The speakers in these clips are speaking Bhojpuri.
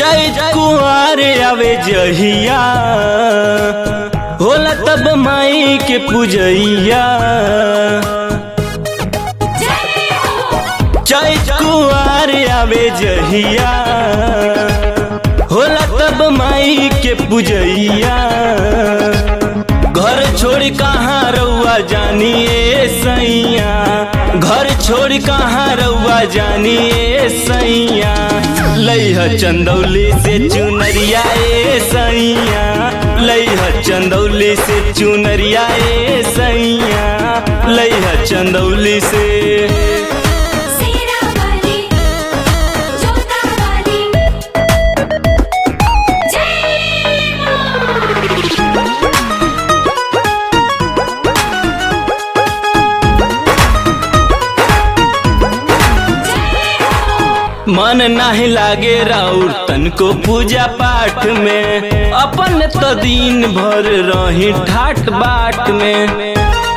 चैत कुआर आवे जहिया होला तब माई के पूजैया चैत कुआर आवे जहिया होला तब माई के पूजैया घर छोड़ कहाँ रउआ जानिए सैया घर छोड़ कहाँ रउआ जानिए सैया लैह चंदौली से चुनरिया ए सैया लैह चंदौली से चुनरिया ए सैया लैह चंदौली से सीरा वाली जोता वाली जय मां मन नाही लागे राउर तनको पूजा पाठ में अपन तो दिन भर रही ठाट बाट में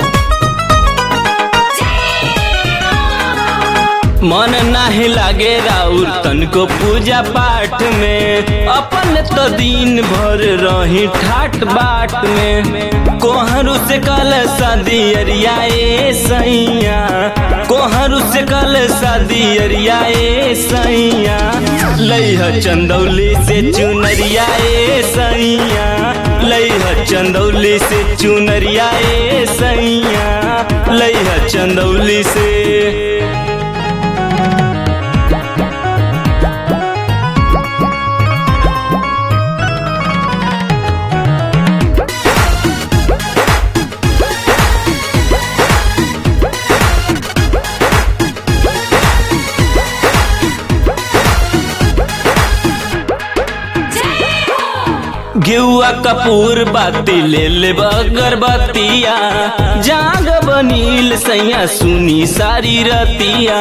मन नाही लागे राउर तनको पूजा पाठ में अपन तो दिन भर रही ठाट बाट में कोहरू से कल शादी अरिया ए सैया कोहरू से कल शादी अरिया ए सैया लैह चंदौली से चुनरिया ए सैया लैह चंदौली से चुनरिया ए सैया लैह चंदौली से गेउआ कपूर बाती ले ले अगरबत्तिया जाग बनील सैया सुनी सारी रतिया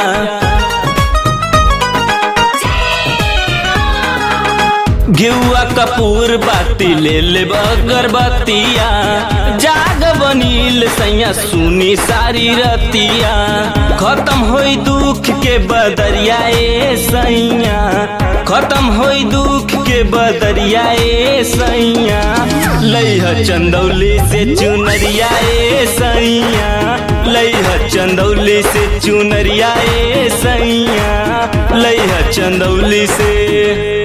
गेउआ कपूर बाती ले ले अगरबत्तिया जाग बनील सैया सुनी सारी रतिया खत्म होई दुख के बदरिया ए सैया खत्म होई दुख के बदरिया ए सैया लैह चंदौली से चुनरिया ए सैया लैह चंदौली से चुनरिया ए सैया लैह चंदौली से